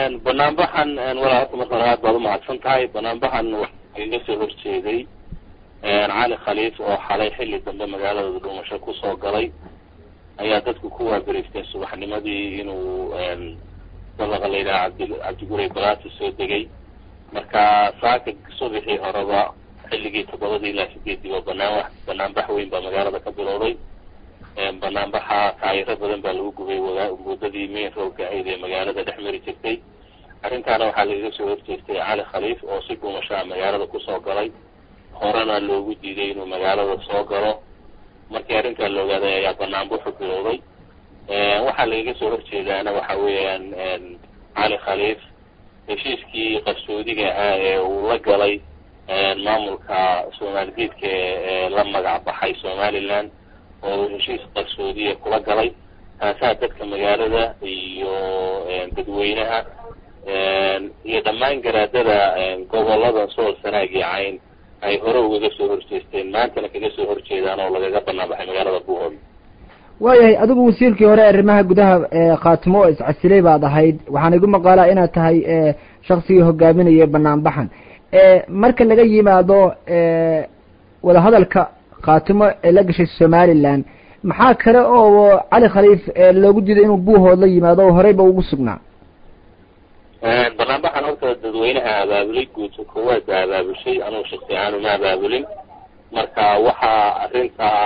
banaanbaxan walaa horta marka hore aad baad umahadsan tahay banaanbaxan waxaa iga soo horjeeday cali khaliif oo xalay xilli dambe magaalada dhuumasho kusoo galay ayaa dadku ku waaberiftay subaxnimadii inuu dabaqa la yidhaha cabdi cabdigurey balaati soo degay marka saaka subaxii horeba xilligii toddobadii ilaa sideedii oo banaan banaanbax weyn baa magaalada ka bilowday banaanbaxa taayiro badan baa lagu gubay muddadii main roadka ahayd ee magaalada dhex mari jirtay arrintaana waxaa lagaga soo horjeestay cali khaliif oo si dhuumashaa magaalada kusoo galay horena loogu diiday inuu magaalada soo galo markii arrintaa la ogaaday ayaa banaanbuxu bilowday waxaa lagaga soo horjeedaana waxa weeyaan cali khaliif heshiiskii qarsoodiga ahaa ee uu la galay maamulka soomaaldiidka ee la magac baxay somaliland oo heshiis qarsoodiya kula galay taasaa dadka magaalada iyo dadweynaha iyo dhammaan garaadada gobolada sool sanaag iyo cayn ay hore ugaga soo horjeesteen maantana kaga soo horjeedaan oo lagaga banaan baxay magaalada buuhood waayahay adigu wasiirkii hore arrimaha gudaha khaatimo oo iscasilay baad ahayd waxaana igu maqaalaa inaad tahay shaksigii hogaaminaya banaanbaxan marka laga yimaado wadahadalka khaatimo ee la gashay somaliland maxaa kale oo cali khaliif loogu diiday inuu buuhood la yimaado oo horeyba ugu sugnaa banaanbaxan horta dadweynaha abaabulay guuta koowaad baa abaabushay anugu shaksi ahaan uma abaabulin marka waxaa arrintaa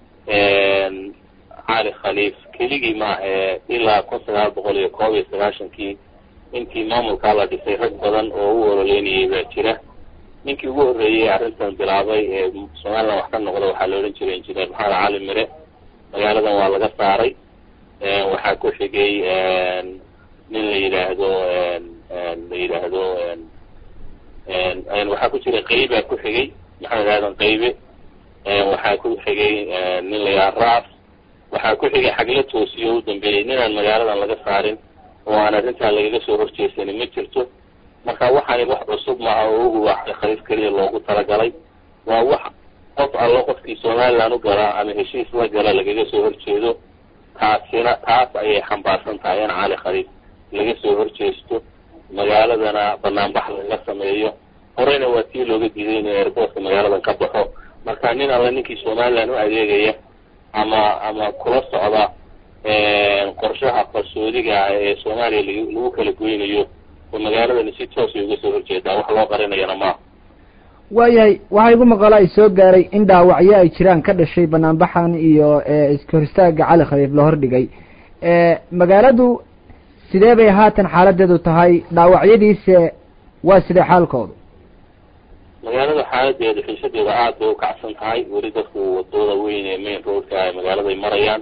cali khaliif keligii maahae ilaa kun sagaal boqol iyo koob iyo sagaashankii intii maamulkaa la dhisay rag badan oo u ololeynayay baa jira ninkii ugu horreeyey arrintan bilaabay ee somaliland wax ka noqda waxaa la odhan jiray injineer maxamed cali mire magaaladan waa laga saaray waxaa ku xigay nin la yidhaahdo la yidhaahdo waxaa ku jira qaybaa ku xigay maxamed aadan qaybe waxaa ku xigay nin la yidhaha raaf waxaa ku xigay xagla toosiyo u dambeeyey ninaan magaaladan laga saarin oo aan arrintaa lagaga soo horjeesanin ma jirto marka waxaani wax cusub maaha oo ugu waa khaliif keliya loogu talagalay waa wax qof allo qofkii somaliland u galaa ama heshiis la gala lagaga soo horjeedo taasina taas ayay xambaarsan tahay in cali khaliif laga soo horjeesto magaaladana banaanbax laga sameeyo horeyna waa tii looga diiday inuu airboortka magaaladan ka baxo marka nin alle ninkii somaliland u adeegaya ama ama kula socda qorshaha qarsoodiga ah ee soomaaliya lagu kala goynayo oo magaaladani si toosay uga soo horjeedaa wax loo qarinayana maaha waayahay waxaa igu maqala ay soo gaaray in dhaawacyo ay jiraan ka dhashay banaanbaxan iyo iska hor istaaga cali khaliif la hordhigay magaaladu sidee bay haatan xaaladeedu tahay dhaawacyadiise waa sidee xaalkoodu magaalada xaaladeeda xiisadeeda aad bay ukacsan tahay weli dadku wadooda weyn ee main roadka ay magaaladay marayaan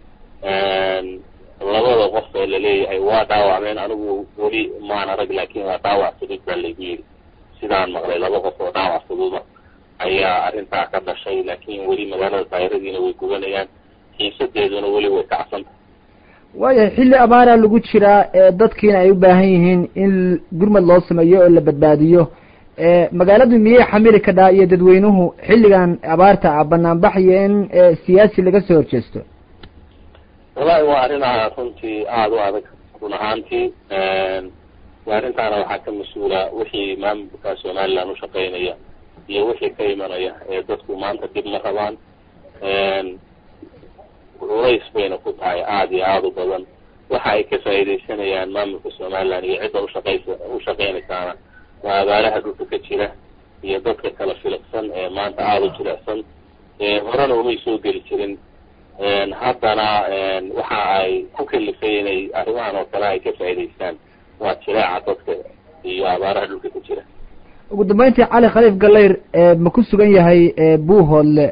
labada qof ee laleeyahay waa dhaawacmeen anigu weli maan arag laakin waa dhaawac fudud baa laygu yidhi sidaan maqlay laba qof oo dhaawac fududa ayaa arrintaa ka dhashay laakin weli magaalada daayiradiina way gubanayaan xiisadeeduna weli way kacsantahay waayahay xilli abaaraa lagu jiraa dadkiina ay u baahan yihiin in gurmad loo sameeyo oo la badbaadiyo magaaladu miyay xamili kadhaa iyo dadweynuhu xilligan abaarta ah banaanbax iyo in siyaasi laga soo horjeesto wallahi waa arrin runtii aada u adag run ahaantii arrintaana waxaa ka mas-uula wixii maamulka somaliland ushaqeynaya iyo wixii ka imanaya ee dadku maanta dib ma rabaan culays bayna ku tahay aada iyo aada u badan waxa ay ka faa'iidaysanayaan maamulka somaliland iyo cidda ushaqeysa ushaqeynaysaana waa abaaraha dhulka ka jira iyo dadka kala filiqsan ee maanta aada u jilicsan horena umay soo geli jirin haddana waxa ay ku kalifay inay arrimahan oo kale ay ka faa'idaystaan waa jileeca dadka iyo abaaraha dhulka ka jira ugu dambeyntii cali khaliif galeyr ma ku sugan yahay buuhoodle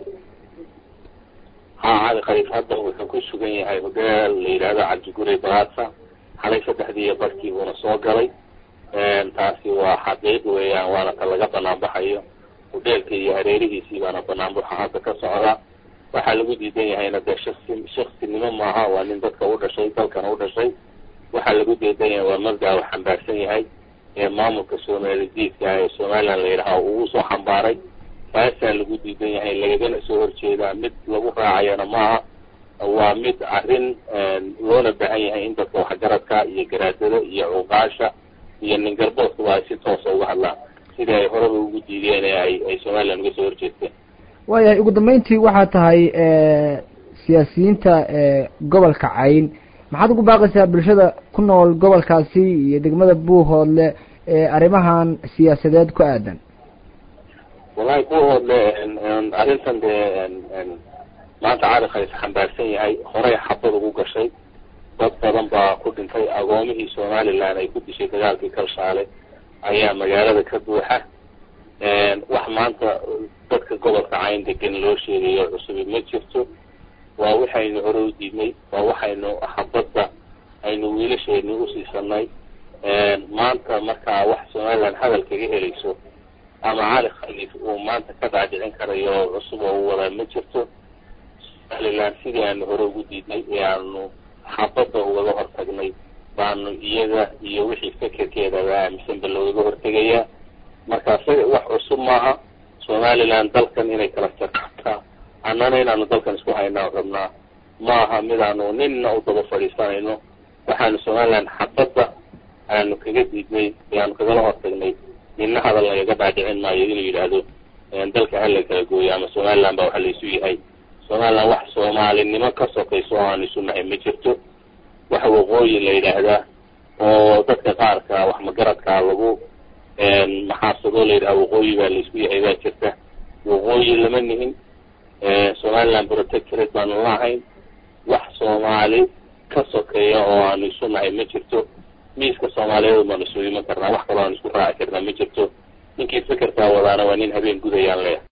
ha cali khaliif hadda wuxuu ku sugan yahay hodeel la yidhaahdo cabdigurey balaasa xalay saddexdii iyo barkii buuna soo galay taasi waa xaqiiq weeyaan waana ka laga banaan baxayo hodeelka iyo hareerihiisii baana banaanbaxa hadda ka socda waxaa lagu diidan yahayna dee shaksi shaksinimo maaha waa nin dadka u dhashay dalkana u dhashay waxaa lagu diidan yahay waa mabdaa u xambaarsan yahay ee maamulka soomalidiidka ee somaliland la yidhaha uu soo xambaaray taasaa lagu diidan yahay lagagana soo horjeedaa mid lagu raacayana maaha waa mid arrin loona baahan yahay in dadka waxgaradka iyo garaadada iyo cuqaasha iyo nin garboodkuba ay si toosa uga hadlaan sidii ay horeba ugu diideen ee ay ay somaliland uga soo horjeesteen waayahay ugu dambeyntii waxaa tahay siyaasiyiinta gobolka cayn maxaad ugu baaqaysaa bulshada ku nool gobolkaasi iyo degmada buuhoodle arrimahan siyaasadeed ku aadan wallahi buuhoodle arrintan dee maanta caalamka is xambaarsan yahay horey xabad ugu gashay dad badan baa ku dhintay agoomihii somaliland ay ku dishay dagaalkii kalshaale ayaa magaalada ka buuxa wax maanta dadka gobolka cayn degan loo sheegayo cusubi ma jirto waa waxaynu hore u diidnay waa waxaynu xabadda aynu wiilasheeni usiisanay maanta markaa wax somaliland hadal kaga helayso ama cali khaliif uu maanta ka dhaadhicin karayo cusub oo u wadaa ma jirto somaliland sidii aanu hore ugu diidnay ee aanu xabadda ugaga hortagnay baanu iyaga iyo wixii fekerkeedaba aaminsanba loogaga hortegayaa marka isaga wax cusub maaha somaliland dalkan inay kala jartaa annana inaanu dalkan isku haynaa rabnaa maaha midaanu ninna u daba fadhiisanayno waxaanu somaliland xabadda aanu kaga diidnay ee aanu kagala hortagnay ninna hadal lagaga dhaadhicin maayo inuu yidhaahdo dalka hala kala gooyo ama somaliland baa waxa laysu yahay somaliland wax soomaalinimo ka sokayso oo aan isu nahay ma jirto wax waqooyi la yidhaahdaa oo dadka qaarka wax magaradkaa lagu maxaasado la yidhaha waqooyi baa laysku yahay baa jirta waqooyi lama nihin somaliland protectorate baanu lahayn wax soomaali ka sokeeya oo aanu isu nahay ma jirto miiska soomaaliyeed baanu isu iman karnaa wax kaloo aan isku raaci karnaa ma jirto ninkii fekerkaa wadaana waa nin habeen gudayaan leeyahay